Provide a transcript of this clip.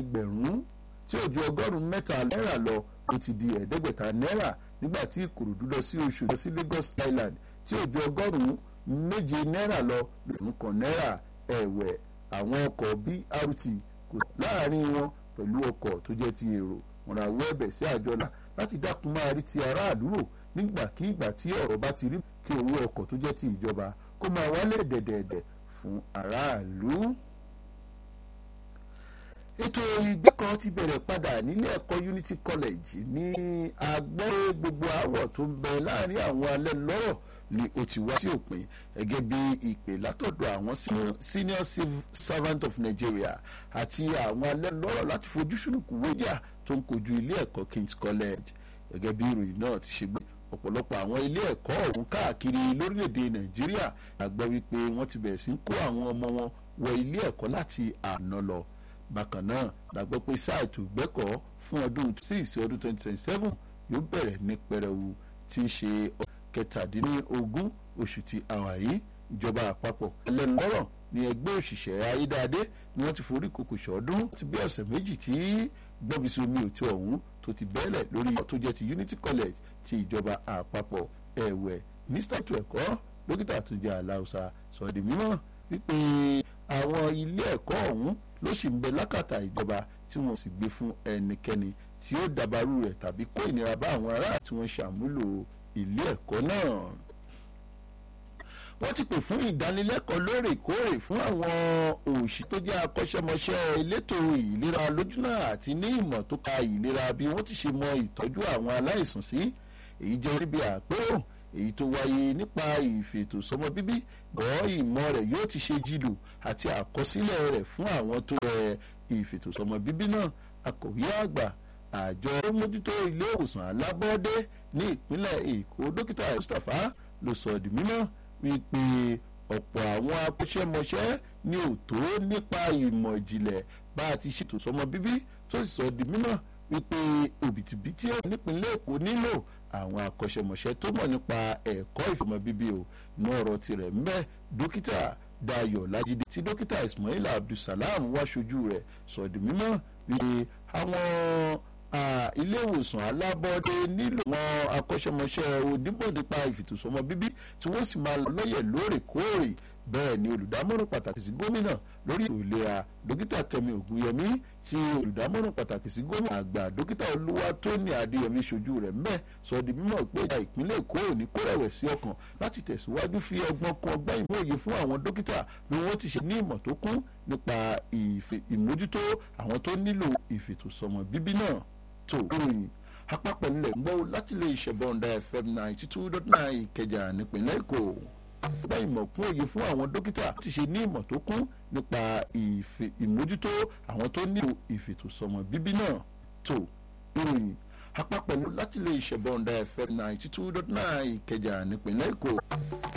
ẹgbẹ̀rún tí ò ju ọgọ́rùn-ún mẹ́ta náírà lọ ó ti di ẹ̀ẹ́dẹ́gbẹ̀ta náírà nígbà tí ìkòròdú lọ sí oṣù lọ sí Lagos Island tí ò ju ọgọ́rùn-ún méje náírà lọ lòún kan náírà ẹ̀wẹ̀ àwọn ọkọ̀ BRT kò láàrin wọn pẹ̀lú ọkọ̀ tó jẹ́ ti èrò wọn ra wọ́ ẹ̀bẹ̀ sí àjọlá láti dákun máa rí ti aráàlú rò nígbàkigbà tí ọ̀rọ̀ bá ti rí kí owó ọkọ̀ tó jẹ́ ti ìjọba kó máa wálẹ̀ dẹ̀dẹ̀dẹ̀ fún aráàlú. ètò ìgbẹ́kọ̀ ti bẹ̀rẹ̀ padà nílé ẹ̀kọ́ Unity College ní agbọ́rẹ́ gbogbo àwọ̀ tó ń bẹ láàrin àwọn alẹ́ lọ́rọ̀ ni ó ti wá sí òpin gẹ́gẹ́ bí ìpè látọ̀dọ̀ àwọn senior civil servant of Nigeria àti àwọn alẹ́ lọ́rọ̀ láti fojú sunùkù wéjà tó ń kojú ilé ẹ̀kọ́ King's College gẹ́gẹ́ bí ìròyìn náà ti ṣe gbé ọ̀pọ̀lọpọ̀ àwọn ilé ẹ̀kọ́ ọ̀hún káàkiri lórílẹ̀‐èdè Nàìjíríà àgbọ̀ wípé wọ́n ti bẹ̀rẹ̀ sí ń kó àwọn ọmọ wọn wọ ilé ẹ̀kọ́ láti àná lọ bákan náà la gbọ́ pé sáà ètò ìgbẹ́kọ̀ọ́ fún ọdún six ọdún twenty twenty seven yóò bẹ̀rẹ̀ ní pẹrẹwu tí í ṣe kẹtàdínlógún oṣù tí a wà yìí ìjọba àpapọ̀ ẹlẹ́nulọ́rọ̀ ní ẹgbẹ́ òṣìṣẹ́ ayédáadé ni wọ́n ti forí kòkò ṣọ́ọ́dún ti bí ọ̀sẹ̀ méjì tí gbọ́bísí omi òtí ọ̀hún tó ti bẹ́ẹ̀lẹ̀ lórí tó jẹ́ ti Unity College ti ìjọba àpapọ̀ ẹ̀wẹ̀ mínísítà ètò ẹ̀kọ́ dókítà tó jẹ́ aláùsà sọ̀dí mímọ́ wípé àwọn ilé ẹ̀kọ́ ọ̀hún ló sì ń bẹ lákàtà ìjọba tí wọ́n sì gbé fún ẹnikẹ́ni tí ó dàbàrú rẹ̀ tàbí kó ìnira bá àwọn ará tí wọ́n ṣàmúlò ilé ẹ̀kọ́ náà wọ́n ti pè fún ìdánilẹ́kọ̀ọ́ lóòrèkóòrè fún àwọn òṣì tó jẹ́ akọ́ṣẹ́mọṣẹ́ elétò ìlera lójúnà àti ní ìmọ̀ tó ka ìlera bí wọ́n ti ṣe mọ ìtọ́jú àwọn aláìsàn sí èyí jẹ́ níbi àpérò èyí tó wáyé nípa ìfètò sọmọ bíbí bọ́ ìmọ̀ rẹ̀ yóò ti ṣe jìlù àti àkọsílẹ̀ rẹ̀ fún àwọn tó rẹ ìfètò sọmọ bíbí náà akọ̀wé àgbà àjọ tó mójútó ilé ìwòsàn alábọ́ọ́dé ní ìpínlẹ̀ Èkó dókítà Mustapha ló sọ di mímọ́ wípé ọ̀pọ̀ àwọn akọ́ṣẹ́mọṣẹ́ ní òtó nípa ìmọ̀ ìjìnlẹ̀ bá a ti ṣètò sọmọ bíbí tó sì sọ di mímọ̀ wípé òbítíbitì nípínlẹ̀ Èkó nílò àwọn akọ́ṣẹ́mọṣẹ́ tó mọ̀ nípa ẹ̀kọ́ ìfọmọ bíbí o ní ọ̀rọ̀ tirẹ̀ ńbẹ́ dókítà Dayọ̀ Lájídé tí dókítà Ismail Abdulsalam wá ṣojú rẹ̀ sọ di mímọ̀ wípé àwọn ilé ìwòsàn alábọ́dé nílò wọn akọ́ṣẹ́mọṣẹ́ onímọ̀nípa ìfètòsọ́mọ bíbí tí wọ́n sì máa lọ́yẹ̀ lóòrèkóòrè bẹ́ẹ̀ ni olùdámọ̀ràn pàtàkì sí gómìnà lórí ètò ìlera dókítà Kẹ́mi Ògúnyẹmí tí olùdámọ̀ràn pàtàkì sí gómìnà àgbà dókítà Olúwatóní Adéyẹmí ṣojú rẹ̀ mẹ́ sọ di mímọ̀ pé ìjà ìpínlẹ̀ Èkó ò ní kó rẹ̀wẹ̀sì ọkàn láti tẹ̀síwájú fi ọgbọ́n kún ọgbọ́n ìmọ̀ òye fún àwọn dókítà bí wọ́n ti ṣe ní ìmọ̀ tó kún nípa ìmójútó àwọn tó nílò ìfètòsọ́mọ bíbí náà tó ròyìn àpapọ̀ nílẹ̀ ń gbọ́ láti lè ṣẹ̀bọ̀ǹda FM ninety two dot nine Ìkẹjà nípínlẹ̀ Èkó gba ìmọ̀ kún òye fún àwọn dókítà ti ṣe ní ìmọ̀ tó kún nípa ìmójútó àwọn tó nílò ìfètòsọ́mọ bíbí náà tó ròyìn àpapọ̀ láti lè ṣẹ̀bọ̀ǹda FM ninety two dot nine Ìkẹjà nípínlẹ̀ Èkó.